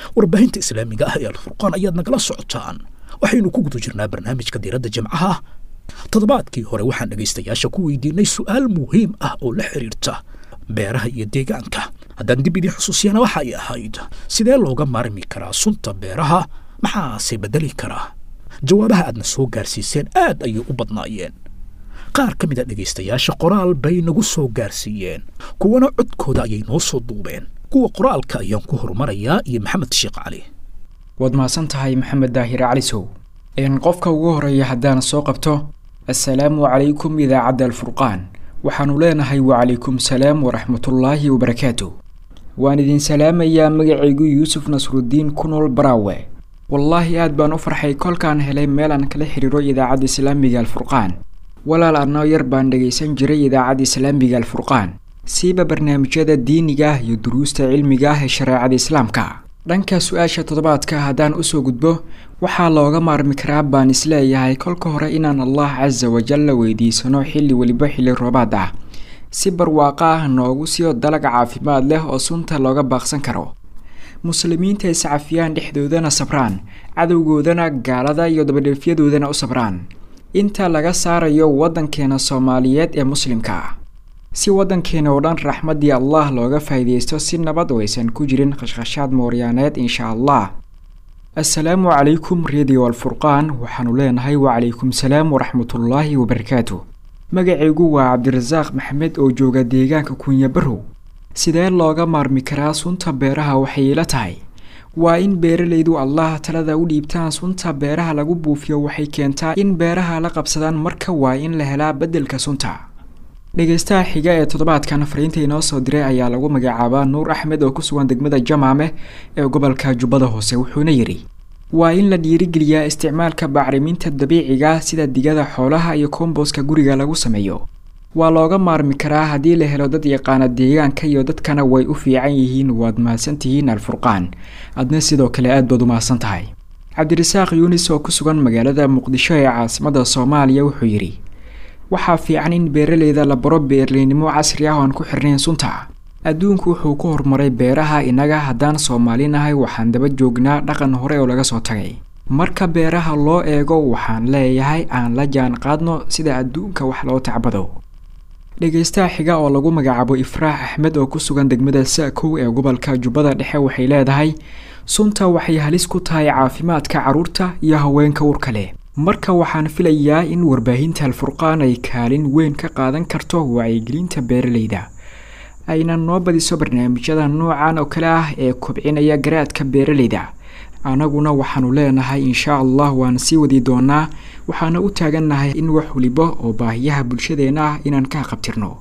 warbaahinta islaamiga ah ee alfurqaan ayaad nagala socotaan waxaynu ku guda jirnaa barnaamijka diiradda jimcaha toddobaadkii hore waxaan dhegaystayaasha ku weydiinay su'aal muhiim ah oo la xidhiirta beeraha iyo deegaanka haddaan dib idiin xusuusiyana waxa ay ahayd sidee looga maarmi karaa sunta beeraha maxaase beddeli karaa jawaabaha aadna soo gaarsiiseen aad ayay u badnaayeen qaar ka mid a dhegaystayaasha qoraal bay nagu soo gaarsiiyeen kuwana codkooda ayay noo soo duubeen kuwa qoraalka ayaan ku horumarayaa iyo maxamed sheekh cali waad mahadsan tahay maxamed daahir calisow n qofka ugu horeeya haddaan soo qabto assalaamu calaykum idaacadda alfurqaan waxaannu leenahay wacalaykum salaam waraxmatullaahi wabarakaatu waan idin salaamayaa magacaygu yuusuf nasrudiin ku nool baraawe wallaahi aad baan u farxay kolkaan helay meel aan kala xiriiro idaacadda islaamiga alfurqaan walaal annoo yar baan dhegaysan jiray idaacadda islaamiga alfurqaan siiba barnaamijyada diiniga ah iyo duruusta cilmiga ah ee shareecada islaamka dhanka su-aasha toddobaadka haddaan usoo gudbo waxaa looga maarmi karaa baan isleeyahay kolka hore inaan allah casa wajal la weydiisano xilli weliba xilli roobaad ah si barwaaqo ah noogu siiyo dalag caafimaad leh oo sunta looga baaqsan karo muslimiinta iscafiyaan dhexdoodana sabraan cadowgoodana gaalada iyo dabadheefyadoodana u sabraan inta laga saarayo waddankeena soomaaliyeed ee muslimka ah si waddankeena oo dhan raxmaddii allah looga faa'iidaysto si nabad oo aysan ku jirin khashkhashaad mooryaaneed insha allah assalaamu calaykum radio alfurqaan waxaanu leenahay wacalaykum salaam waraxmatullaahi wabarakaatu magacaygu waa cabdirasaaq maxamed oo jooga deegaanka kunya barow sidee looga maarmi karaa sunta beeraha waxay ila tahay waa in beeralaydu allah talada u dhiibtaan sunta beeraha lagu buufiyo waxay keentaa in beeraha la qabsadaan marka waa in la helaa beddelka sunta dhegaystaha xiga ee toddobaadkan fariinta inoo soo diray ayaa lagu magacaabaa nuur axmed oo ku sugan degmada jamaame ee gobolka jubbada hoose wuxuuna yidhi waa in la dhiirigeliyaa isticmaalka bacriminta dabiiciga sida digada xoolaha iyo komboska guriga lagu sameeyo waa looga maarmi karaa haddii la helo dad yaqaana deegaanka iyo dadkana way u fiican yihiin waad mahadsantihiin alfurqaan adna sidoo kale aad baad u mahadsan tahay cabdirasaaq yuunis oo ku sugan magaalada muqdisho ee caasimadda soomaaliya wuxuu yidhi waxaa fiican in beeraleyda la baro beerleynimo casri ah oo aan ku xirnayn sunta adduunku wuxuu ku horumaray beeraha innaga haddaan soomaalinahay waxaan daba joognaa dhaqan hore oo laga soo tagay marka beeraha loo eego waxaan leeyahay aan la jaan qaadno sida adduunka wax loo tacbado dhegaystaha xiga oo lagu magacaabo ifraax axmed oo ku sugan degmada sa-kow ee gobolka jubbada dhexe waxay leedahay sunta waxay halis ku tahay caafimaadka carruurta iyo haweenka urka leh marka waxaan filayaa in warbaahinta alfurqaan ay kaalin weyn ka qaadan karto wacyigelinta beeralayda ayna noo badiso barnaamijyada noocan oo kale ah ee kobcinaya garaadka beeralayda annaguna waxaanu leenahay insha allah waan sii wadi doonaa waxaana u taagannahay in wax waliba oo baahiyaha bulshadeenna ah inaan ka qabtirno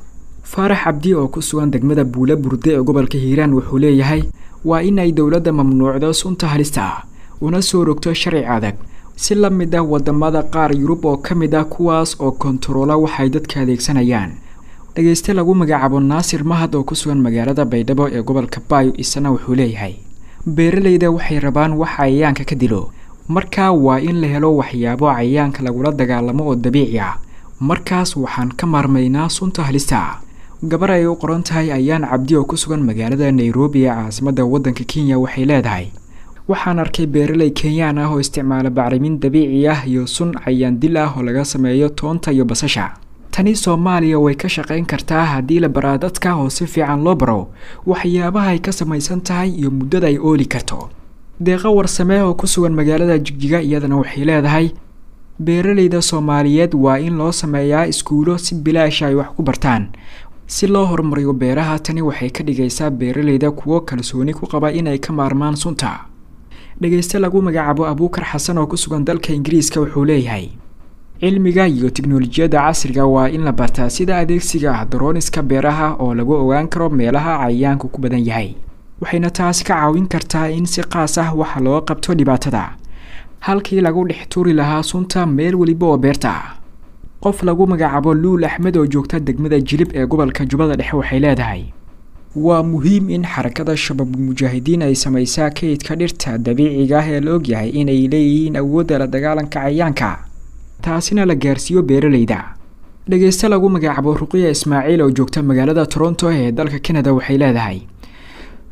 faarax cabdi oo ku sugan degmada buula burde ee gobolka hiiraan wuxuu leeyahay waa in ay dowladda mamnuucdo sunta halista ah una soo rogto sharci adag si la mid ah wadamada qaar yurub oo ka mid ah kuwaas oo kontaroola waxay dadka adeegsanayaan dhegayste lagu magacaabo naasir mahad oo ku sugan magaalada baydhabo ee gobolka baayo isana wuxuu leeyahay beeralayda waxay rabaan wax cayayaanka ka dilo markaa waa in la helo waxyaabo cayayaanka lagula dagaalamo oo dabiici ah markaas waxaan ka maarmaynaa sunta halista ah gabar ay u qoran tahay ayaan cabdi oo ku sugan magaalada nairobi ee caasimadda waddanka kenya waxay leedahay waxaan arkay beeraley kenyaan ah oo isticmaala bacrimin dabiici ah iyo sun cayaan dil ah oo laga sameeyo toonta iyo basasha tani soomaaliya way ka shaqayn kartaa haddii la baraa dadka oo si fiican loo baro waxyaabaha ay ka samaysan tahay iyo muddada ay ooli karto deeqo warsamee oo ku sugan magaalada jigjiga iyadana waxay leedahay beeralayda soomaaliyeed waa in loo sameeyaa iskuulo si bilaasha ay wax ku bartaan si loo horumariyo beeraha tani waxay ka dhigaysaa beeralayda kuwo kalsooni ku qaba inay ka maarmaan sunta dhegayste lagu magacaabo abuukar xasan oo ku sugan dalka ingiriiska wuxuu leeyahay cilmiga iyo tiknolojiyadda casriga waa in la bartaa sida adeegsiga ah darooniska beeraha oo lagu ogaan karo meelaha cayayaanku ku badan yahay waxayna taasi ka caawin kartaa in si qaas ah waxa loo qabto dhibaatada halkii lagu dhex tuuri lahaa sunta meel weliba oo beerta ah qof lagu magacaabo luul axmed oo joogta degmada jilib ee gobolka jubbada dhexe waxay leedahay waa muhiim in xarakada shabaabulmujaahidiin ay samaysaa kaydka dhirta dabiiciga ah ee la ogyahay inay leeyihiin awoodda la dagaalanka cayayaanka taasina la gaarsiiyo beeralayda dhegayste lagu magacaabo ruqiya ismaaciil oo joogta magaalada toronto ee dalka canada waxay leedahay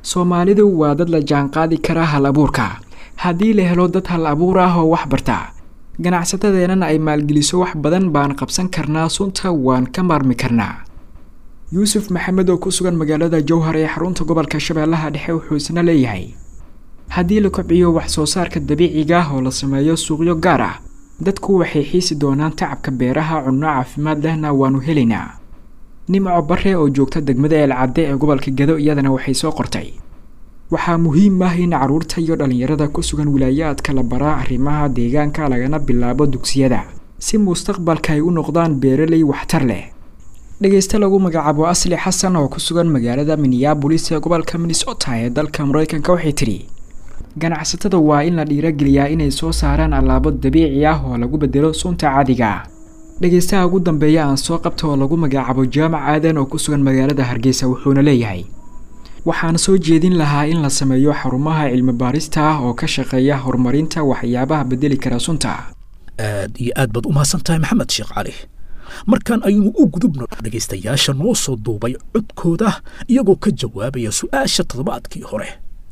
soomaalidu waa dad la jaanqaadi kara hal abuurka haddii la helo dad hal abuur ah oo wax barta ganacsatadeennana ay maalgeliso wax badan baan qabsan karnaa sunta waan ka maarmi karnaa yuusuf maxamed oo ku sugan magaalada jowhar ee xarunta gobolka shabeellaha dhexe wuxuu isna leeyahay haddii la kobciyo wax soo saarka dabiiciga ah oo la sameeyo suuqyo gaar ah dadku waxay xiisi doonaan tacabka beeraha cunno caafimaad lehna waanu helaynaa nimco bare oo joogta degmada eelcadde ee gobolka gado iyadana waxay soo qortay waxaa muhiim ah in carruurta iyo dhallinyarada ku sugan wilaayaadka la baraa arrimaha deegaanka lagana bilaabo dugsiyada si mustaqbalka ay u noqdaan beeraley waxtar leh dhegeyste lagu magacaabo asli xasan oo ku sugan magaalada minneabolis ee gobolka minnesota ee dalka mareykanka waxay tidhi ganacsatada waa in la dhiirageliyaa inay soo saaraan allaabo dabiici ah oo lagu bedelo sunta caadiga dhegeystaha ugu dambeeya aan soo qabta oo lagu magacaabo jaamac aadan oo ku sugan magaalada hargeysa wuxuuna leeyahay waxaan soo jeedin lahaa in la sameeyo xarumaha cilmi baarista ah oo ka shaqeeya horumarinta waxyaabaha bedeli kara sunta aad iyo aad baad u mahadsan tahay maxamed sheekh cali markaan aynu u gudubno dhegaystayaasha noo soo duubay codkooda iyagoo ka jawaabaya su-aasha toddobaadkii hore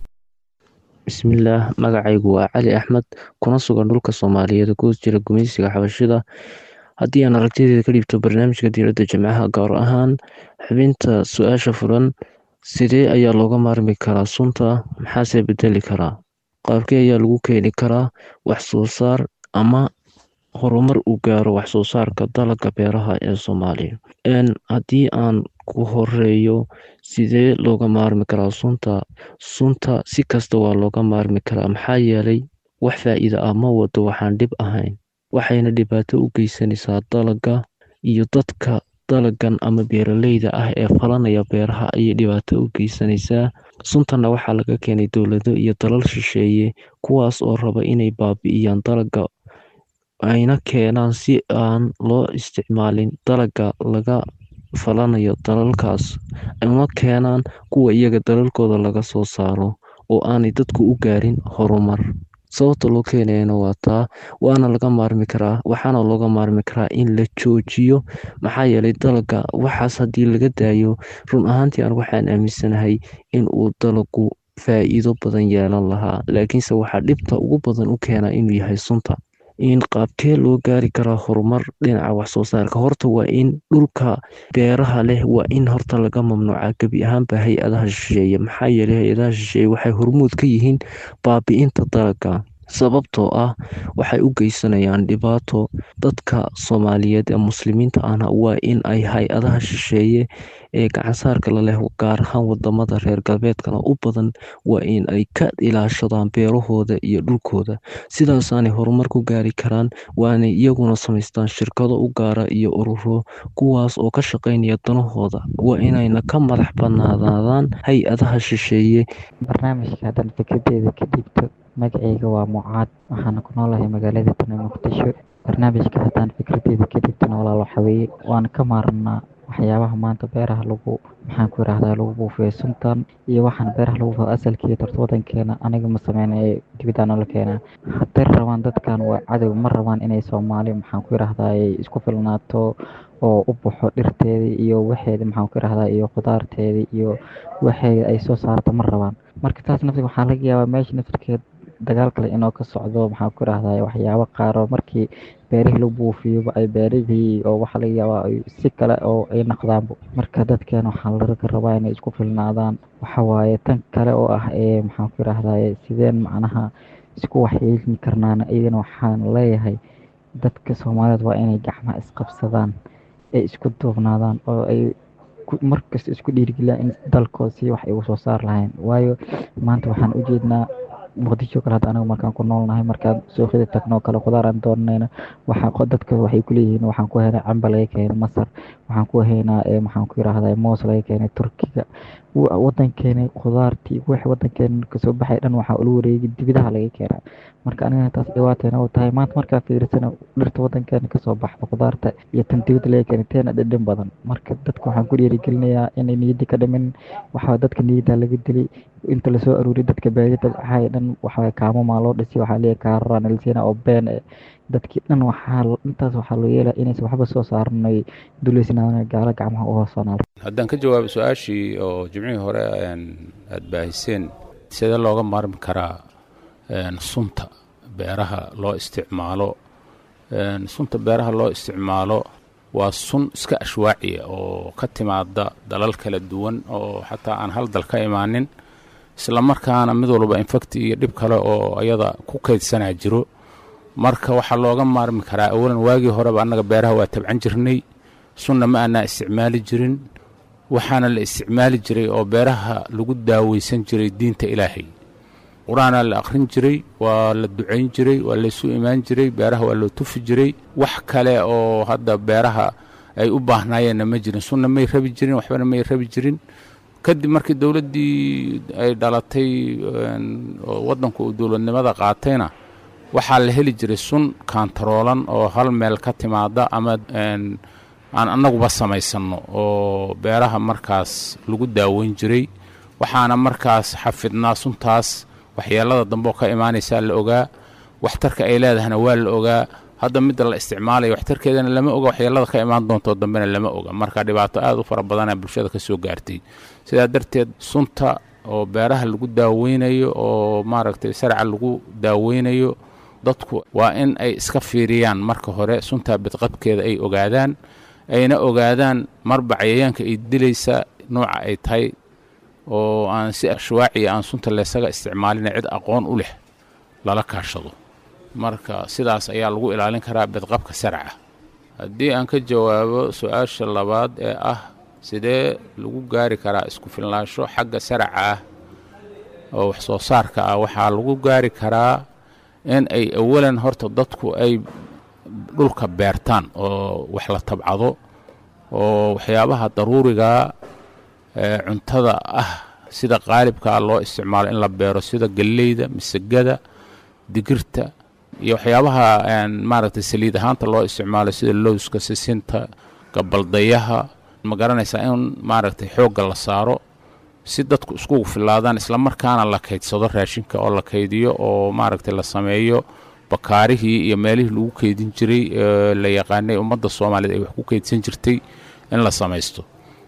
bismillaah magacaygu waa cali axmed kuna sugan dhulka soomaaliyeed ku jira gumaysiga xabashida haddii aan aragtideeda ka dhiibto barnaamijka diiradda jimcaha gaar ahaan xubinta su-aasha furan sidee ayaa looga maarmi karaa sunta maxaase bedeli karaa qaabkee ayaa lagu keeni karaa wax soo saar ama horumar uu gaaro wax soo saarka dalagga beeraha ee soomaaliya haddii aan ku horeeyo sidee looga maarmi karaa sunta sunta si kasta waa looga maarmi karaa maxaa yeelay wax faa'iida ah ma wado waxaan dhib ahayn waxayna dhibaato u geysanaysaa dalagga iyo dadka dalagan ama beeraleyda ah ee falanaya beeraha ayay dhibaato u geysanaysaa suntanna waxaa laga keenay dowlado iyo dalal shisheeye kuwaas oo raba inay baabi'iyaan dalagga ayna keenaan si aan loo isticmaalin dalagga laga falanayo dalalkaas una keenaan kuwa iyaga dalalkooda laga soo saaro oo aanay dadku u gaarin horumar sababta loo keenayana waa taa waana laga maarmi karaa waxaana looga maarmi karaa in la joojiyo maxaa yeelay dalagga waxaas haddii laga daayo run ahaantii aan waxaan aaminsanahay in uu dalagu faa'iido badan yeelan lahaa laakiinse waxaa dhibta ugu badan u keenaa inuu yahay sunta in qaabkee loo gaari karaa horumar dhinaca wax soo saarka horta waa in dhulka beeraha leh waa in horta laga mamnuuca gebi ahaanba hay-adaha shisheeye maxaa yeelay hay-adaha shisheeye waxay hormuud ka yihiin baabi'inta dalagga sababtoo ah waxay u geysanayaan dhibaato dadka soomaaliyeed ee muslimiinta ahna waa in ay hay-adaha shisheeye ee gacansaarka la leh gaar ahaan wadamada reer galbeedkana u badan waa in ay ka ilaashadaan beerahooda iyo dhulkooda sidaasaanay horumar ku gaari karaan waanay iyaguna samaystaan shirkado u gaara iyo ururo kuwaas oo ka shaqaynaya danahooda waa inayna ka madax banaanaadaan hay-adaha shisheeye barnaamijka haddaan fikradeeda ka dhiibto magacayga waa mucaad waxaana ku noolahay magaalada tana muqdisho barnaamijka haddaan fikradeeda ka dhiibtana walaal waxa weeye waan ka maarnaa waxyaabaha maanta beeraha lagu maxaan ku yidhaahdaa lagu buufiyo suntan iyo waxaan beeraha lagu buufiyo asalkii torta wadankeena aniga ma sameyna ee dibidaan la keenaa hadday rabaan dadkan waa cadow ma rabaan inay soomaali maxaan ku yidhaahdaa ay isku filnaato oo u baxo dhirteedii iyo waxeeda maxaan ku yidhaahdaa iyo khudaarteedii iyo waxeeda ay soo saarto ma rabaan marka taas naftiga waxaa laga yaabaa meesha naftirkeed dagaal kale inoo ka socdo maxaan ku yidhaahdaa waxyaabo qaar oo markii beerihii lagu buufiyoba ay beerihii oo waxaa laga yaabaa ay si kale oo ay naqdaanbo marka dadkeena waxaa laga rabaa inay isku filnaadaan waxa waaye tan kale oo ah ee maxaan ku yidhaahdaa sideen macnaha isku waxyeelin karnaana iyagana waxaan leeyahay dadka soomaaliyeed waa inay gacmaha isqabsadaan ay isku duubnaadaan oo ay markasta isku dhiirigeliyaan in dalkooda si wax ay ugu soo saar lahayn waayo maanta waxaan u jeednaa muqdisho kale hadda anaga markaan ku noolnahay markaan suuqyada tagno kale khudaar aan doonanayna waxaa dadka waxay ku leeyihiin waxaan ku haynaa camba laga keenay masar waxaan ku haynaa maxaan ku yidhaahdaa moos laga keenay turkiga wadankeena khudaartii wixii wadankeena kasoo baxay dhan waxaa ula wareegay dibidaha laga keenaa marka anigana taas dhibaateena u tahay maanta markaa fiirsana dhirta wadankeena kasoo baxda khudaarta iyo tan dibida laga keenay teena dhadhan badan marka dadka waxaan ku dhiirigelinayaa inay niyadda ka dhimin waxaa dadka niyadda laga dili inta lasoo aruuriy dadka baadiyada waxay dhan waxaa kaamo maa loo dhisi waxaa leeyahay kaararaan elsiina oo been dadkii dhan waxaa intaas waxaa loo yeelaa inaysan waxba soo saaran ay duleysnaan gaalo gacmaha u hoosanaan haddaan ka jawaabo su-aashii oo jimcihii hore aada baahiseen sidee looga maarmi karaa sunta beeraha loo isticmaalo sunta beeraha loo isticmaalo waa sun iska ashwaaciya oo ka timaada dalal kala duwan oo xataa aan hal dal ka imaanin isla markaana mid walba infacti iyo dhib kale oo ayada ku kaydsanaa jiro marka waxaa looga maarmi karaa awalan waagii horeba annaga beeraha waa tabcan jirnay sunna ma aanaa isticmaali jirin waxaana la isticmaali jiray oo beeraha lagu daaweysan jiray diinta ilaahay qur-aanaa la akhrin jiray waa la ducayn jiray waa laysu imaan jiray beeraha waa loo tufi jiray wax kale oo hadda beeraha ay u baahnaayeenna ma jirin sunna may rabi jirin waxbana may rabi jirin kadib markii dowladdii ay dhalatay oo waddanku uu dowladnimada qaatayna waxaa la heli jiray sun kaantaroolan oo hal meel ka timaada ama aan annaguba samaysanno oo beeraha markaas lagu daaweyn jiray waxaana markaas xafidnaa suntaas waxyeelada dambe oo ka imaanaysaa la ogaa waxtarka ay leedahana waa la ogaa hadda midda la isticmaalayo waxtarkeedana lama oga waxyeelada ka imaan doontoo dambena lama oga marka dhibaato aad u fara badanaa bulshada ka soo gaartay sidaa darteed sunta oo beeraha lagu daaweynayo oo maaragtay sarca lagu daaweynayo dadku waa in ay iska fiiriyaan marka hore suntaa bidqabkeeda ay ogaadaan ayna ogaadaan marba cayayaanka ay dilaysa nooca ay tahay oo aan si ashwaaciya aan sunta leesaga isticmaalina cid aqoon u leh lala kaashado marka sidaas ayaa lagu ilaalin karaa bidqabka sarca haddii aan ka jawaabo su-aasha labaad ee ah sidee lagu gaari karaa isku filnaansho xagga sarca ah oo wax soo saarka ah waxaa lagu gaari karaa in ay awalan horta dadku ay dhulka beertaan oo wax la tabcado oo waxyaabaha daruurigaa ee cuntada ah sida qaalibkaa loo isticmaalo in la beero sida galleyda misagada digirta iyo waxyaabaha maaragtay saliid ahaanta loo isticmaalo sida lowska sisinta gabaldayaha ma garanaysaa in maaragtay xoogga la saaro si dadku iskugu filaadaan islamarkaana la kaydsado raashinka oo la kaydiyo oo maaragtay la sameeyo bakaarihii iyo meelihii lagu keydin jiray la yaqaanay ummadda soomaaliyeed ay wax ku keydsan jirtay in la samaysto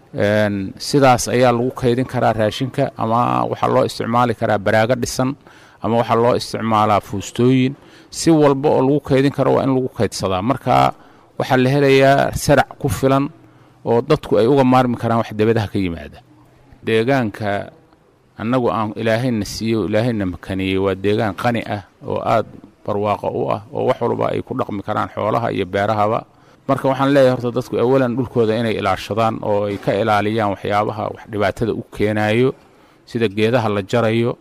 sidaas ayaa lagu kaydin karaa raashinka ama waxaa loo isticmaali karaa baraago dhisan ama waxaa loo isticmaalaa fuustooyin si walba oo lagu kaydin karo waa in lagu kaydsadaa marka waxaa la helayaa sarac ku filan oo dadku ay uga maarmi karaan wax debadaha ka yimaada deegaanka annagu aan ilaahayna siiyo ilaahayna makaniyey waa deegaan qani ah oo aad barwaaqo u ah oo wax walba ay ku dhaqmi karaan xoolaha iyo beerahaba marka waxaan leeyahay horta dadku awalan dhulkooda inay ilaashadaan oo ay ka ilaaliyaan waxyaabaha wax dhibaatada u keenayo sida geedaha la jarayo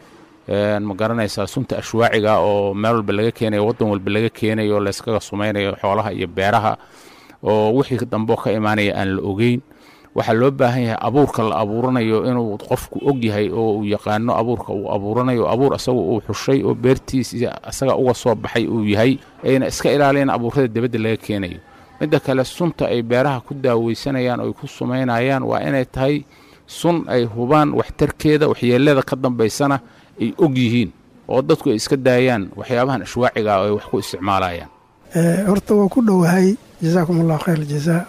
ma garanaysaa sunta ashwaaciga oo meel walba laga keenayo waddan walba laga keenayo oo layskaga sumaynayo xoolaha iyo beeraha oo wixii dambe ka imaanaya aan la ogeyn waxaa loo baahan yahay abuurka la abuuranayo inuu qofku og yahay oo uu yaqaano abuurka uu abuuranayo abuur asaga uu xushay oo beertiis asaga uga soo baxay uu yahay ayna iska ilaaliyaan abuurada dibadda laga keenayo midda kale sunta ay beeraha ku daaweysanayaan oo ay ku sumaynayaan waa inay tahay sun ay hubaan waxtarkeeda waxyeelada ka dambaysana ay og yihiin oo dadku ay iska daayaan waxyaabahan ashwaaciga oo ay wax ku isticmaalayaan horta waa ku dhowahay jazaakum allahu khayr jazaa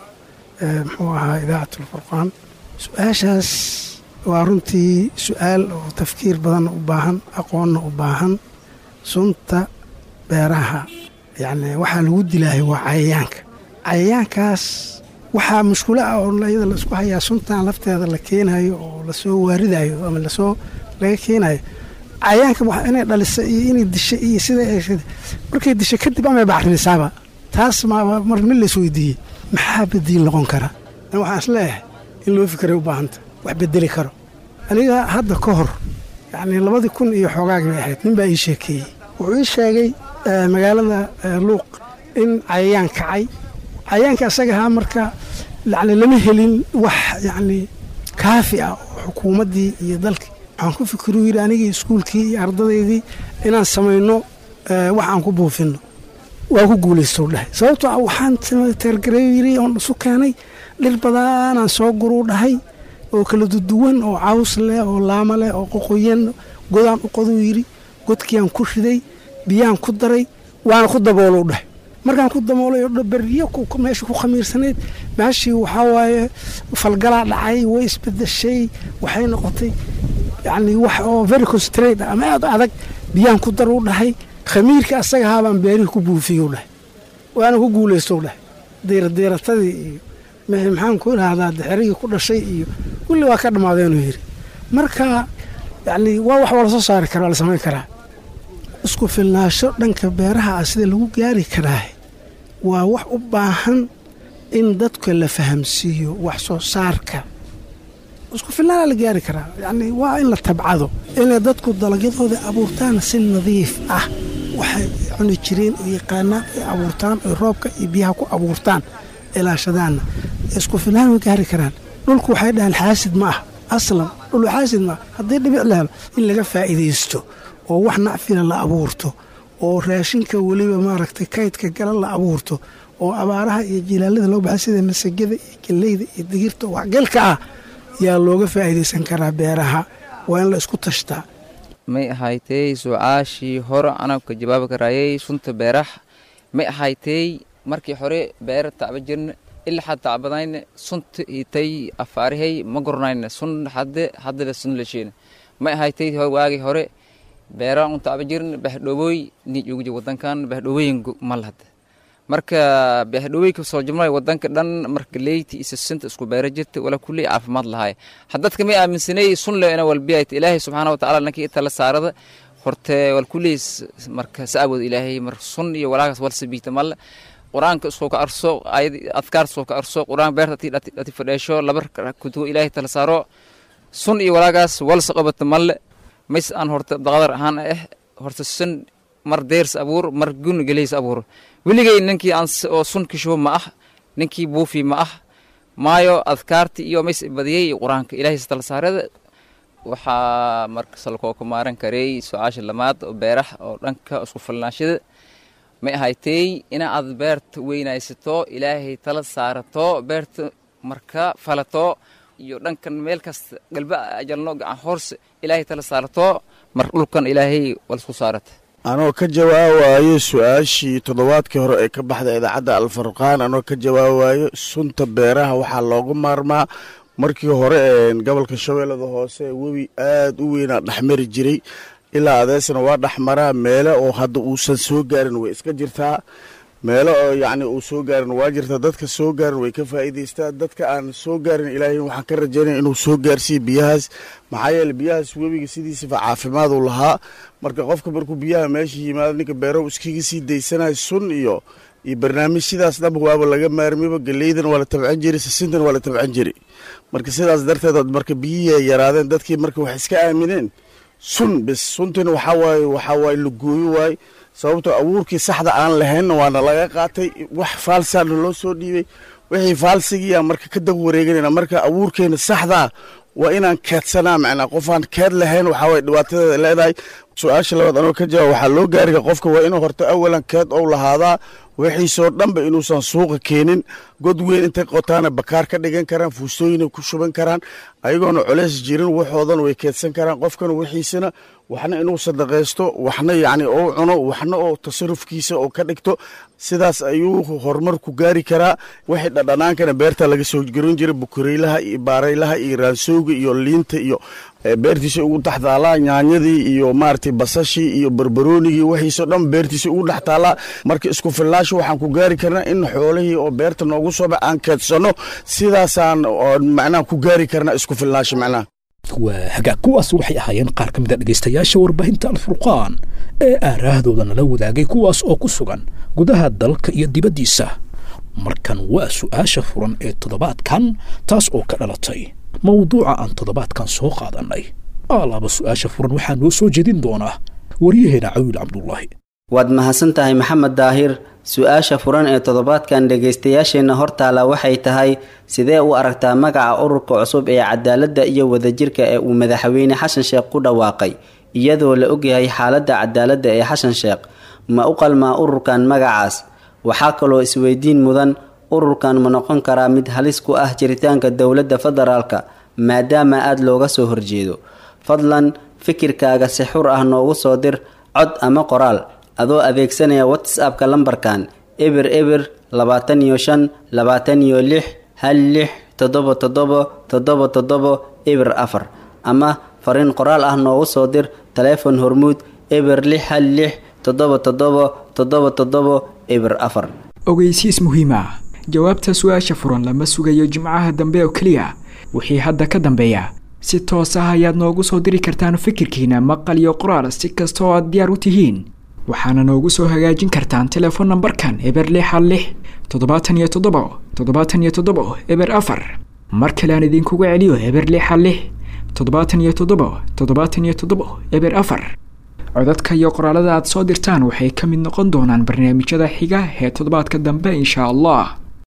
muxuu ahaa idaacat alfurqaan su-aashaas waa runtii su-aal oo tafkiir badanna u baahan aqoonna u baahan sunta beeraha yacni waxaa lagu dilaahay waa cayayaanka cayayaankaas waxaa mushkulo ah oo iyada la isku hayaa suntan lafteeda la keenayo oo lasoo waaridayo ama lasoo laga keenayo cayayaanka inay dhalisa iyo inay disha iyo sida markay disha kadib amay bacrimisaaba taas mar mid lays weydiiyey maxaa badiil noqon kara waxaan is leeyahay in loo fikiray u baahanta wax bedeli karo aniga hadda ka hor yacnii labadii kun iyo xoogaagii bay ahayd nin baa ii sheekeeyey wuxuu ii sheegay magaalada luuq in cayayaan kacay cayayaanka asaga ahaa marka yani lama helin wax yacnii kaafi ah oo xukuumaddii iyo dalkii waxaan ku fikiruu yidhi anigii iskuulkii iyo ardadaydii inaan samayno wax aan ku buufinno waa ku guulaystow dhahay sababtoo ah waxaan teergareeyo yidhi oon isu keenay dhir badanaan soo guruu dhahay oo kala duduwan oo caws leh oo laama leh oo qoqoyan godaan u qoduu yidhi godkiiaan ku riday biyaan ku daray waana ku daboolou dhahay markaan ku damoolay oo beryo meesha ku khamiirsanayd meeshii waxaa waaye falgalaa dhacay way isbedeshay waxay noqotay yacni wax oo very concentrate ama aad adag biyaan ku dar u dhahay khamiirka asaga ahaabaan beerihii ku buufiyey u dhahay waana ku guulaysto u dhahay diiradiiratadii iyo maxaan ku idhaahdaa dixirigii ku dhashay iyo kulli waa ka dhammaadeenuu yidhi marka yacni waa wax waa lasoo saari karaa waa la samayn karaa isku filnaasho dhanka beeraha ah sida lagu gaari karaa waa wax u baahan in dadka la fahamsiiyo wax soo saarka isku filnaana la gaari karaa yacni waa in la tabcado inay dadku dalagyadooda abuurtaan si nadiif ah waxay cuni jireen oo yaqaanaan ay abuurtaan oy roobka iyo biyaha ku abuurtaan ilaashadaanna isku filnaan way gaari karaan dhulku waxay dhahaan xaasid ma ah aslan dhul xaasid ma ah haddii dhibic la helo in laga faa'iidaysto oo wax nacfila la abuurto oo raashinka weliba maaragtay kaydka gala la abuurto oo abaaraha iyo jilaalada loo baxay sida masagada iyo galleyda iyo digirta oo waxgalka ah yaa looga faa'iidaysan karaa beeraha waa in la isku tashtaa may ahaaytey su-aashii hore anaa ka jawaabi karaayay sunta beeraha may ahaaytey markii hore beera tacba jirna ilaa tacbadayna sunta itay afaarihay ma goranayna sun hadde haddala sun lasheena may ahaaytey waagii hore beera un tacba jirna bahdhowooy nijuugji wadankan bahdhowooyin malhad marka bahdhoweyka soo jumlay wadanka dhan marka leyti isa sinta isku beera jirta wala kulli caafimaad lahaay haddadka may aaminsanay sun le ina walbiyayt ilaahay subxaana watacaala nankii itala saarada horte wal kulli marka saawood ilaahay mar sun iyo walaagaas wal sabiita malle qur-aanka iskoo ka arso ayad adkaar iskoo ka arso qur-aan beerta ati dhati fadheesho laba kutugo ilaahay tala saaro sun iyo walaagaas walsa qabata malle mays aan horta daqadar ahaan ah horta sun mar deers abuur mar gun geleys abuur weligay ninkii aan oo sun kishubo ma ah ninkii buufi ma ah maayo adkaarti iyo mays badiyey qur-aanka ilaahay tala saarada waxaa marka salkoo ka maaran karay su-aasha lamaad oo beeraha oo dhanka isku filnaashada may ahaaytey ina aad beerta weynaysato ilaahay tala saarato beerta marka falato iyo dhankan meel kasta galba ajalno gacan hoorse ilaahay tala saarato mar dhulkan ilaahay walisku saarata anoo ka jawaabayo su-aashii toddobaadkii hore ee ka baxda idaacadda alfarqaan anoo ka jawaabayo sunta beeraha waxaa loogu maarmaa markii hore gobolka shabeellada hoose webi aad u weynaa dhexmari jiray ilaa adeesna waa dhexmaraa meele oo hadda uusan soo gaarin way iska jirtaa meelo oo yacni uu soo gaarin waa jirtaa dadka soo gaarin way ka faa'iidaystaa dadka aan soo gaarin ilaahay waxaan ka rajaynaya inuu soo gaarsiiyo biyahaas maxaa yeele biyahaas webiga sidiisaba caafimaad uu lahaa marka qofka markuu biyaha meesha yimaado ninka beero iskaga sii daysanayo sun iyo iyo barnaamij sidaas dhanba waaba laga maarmiba galeydana waa la tabcan jiray sisintana waa la tabcan jiray marka sidaas darteed marka biyihii ay yaraadeen dadkii marka wax iska aamineen sun bis suntina waxaa waaye waxaa waaye la gooyo waaye sababtoo abuurkii saxda aan lahaynna waana laga qaatay wax faalsaana loo soo dhiibay wixii faalsigiiyaa marka ka dab wareeganayna marka abuurkeena saxdaa waa inaan keedsanaa macnaa qofaan keed lahayn waxaa waye dhibaatadeeda leedahay su-aasha labaad anoo ka jawaab waxaa loo gaariga qofka waa inuu horta awalan keed ou lahaadaa wixiisoo dhanba inuusan suuqa keenin god weyn intay qotaana bakaar ka dhigan karaan fuustooyinay ku shuban karaan ayagoona culeys jirin waxoodan way keedsan karaan qofkana wixiisana waxna inuu sadaqaysto waxna yacni ou cuno waxna oo tasarufkiisa oo ka dhigto sidaas ayuu horumar ku gaari karaa wixii dhadhanaankana beerta laga soo garin jiray bukureylaha iyo baaraylaha iyo raansowga iyo liinta iyo beertiisa ugu dhex taalaa nyaanyadii iyo maaragtay basashii iyo barbaroonigii wixiisoo dhan beertiisa ugu dhex taalaa marka isku filnaasho waxaan ku gaari karnaa in xoolihii oo beerta noogu soo bax aan keedsanno sidaasaan macnaha ku gaari karnaa isku filnaasho macnaha waa hagaag kuwaas waxay ahaayeen qaar ka mid a dhegaystayaasha warbaahinta alfurqaan ee aaraahdooda nala wadaagay kuwaas oo ku sugan gudaha dalka iyo dibaddiisa markan waa su'aasha furan ee toddobaadkan taas oo ka dhalatay mawduuca aan toddobaadkan soo qaadannay alaaba su'aasha furan waxaa noo soo jeedin doonaa waryaheena cawiil cabdullaahi waad mahadsan tahay maxamed daahir su-aasha furan ee toddobaadkan dhegaystayaasheenna hortaala waxay tahay sidee u aragtaa magaca ururka cusub ee cadaaladda iyo wadajirka ee uu madaxweyne xasan sheekh ku dhawaaqay iyadoo la ogyahay xaaladda cadaaladda ee xasan sheekh ma u qalmaa ururkan magacaas waxaa kaloo isweydiin mudan ururkan ma noqon karaa mid halis ku ah jiritaanka dowladda federaalka maadaama aada looga soo horjeedo fadlan fikirkaaga si xur ah noogu soo dir cod ama qoraal adoo adeegsanaya whatsappka lambarkan eber eber labaatan iyo shan labaatan iyo lix hal lix toddoba toddoba toddoba toddoba eber afar ama fariin qoraal ah noogu soo dir taleefon hormuud eber lix hal lix toddoba toddoba toddoba toddoba eber afar ogeysiis muhiim ah jawaabta su-aasha furan lama sugayo jimcaha dambe oo keliya wixii hadda ka dambeeya si toos ah ayaad noogu soo diri kartaan fikirkiina maqal iyo qoraal si kasta oo aad diyaar u tihiin waxaana noogu soo hagaajin kartaan telefoon nambarkan eber lix hal lix toddobaatan iyo toddoba toddobaatan iyo toddoba eber afar mar kale aan idinkugu celiyo eber lix hal lix toddobaatan iyo toddoba toddobaatan iyo toddoba eber afar codadka iyo qoraalada aad soo dirtaan waxay ka mid noqon doonaan barnaamijyada xiga ee toddobaadka dambe insha allah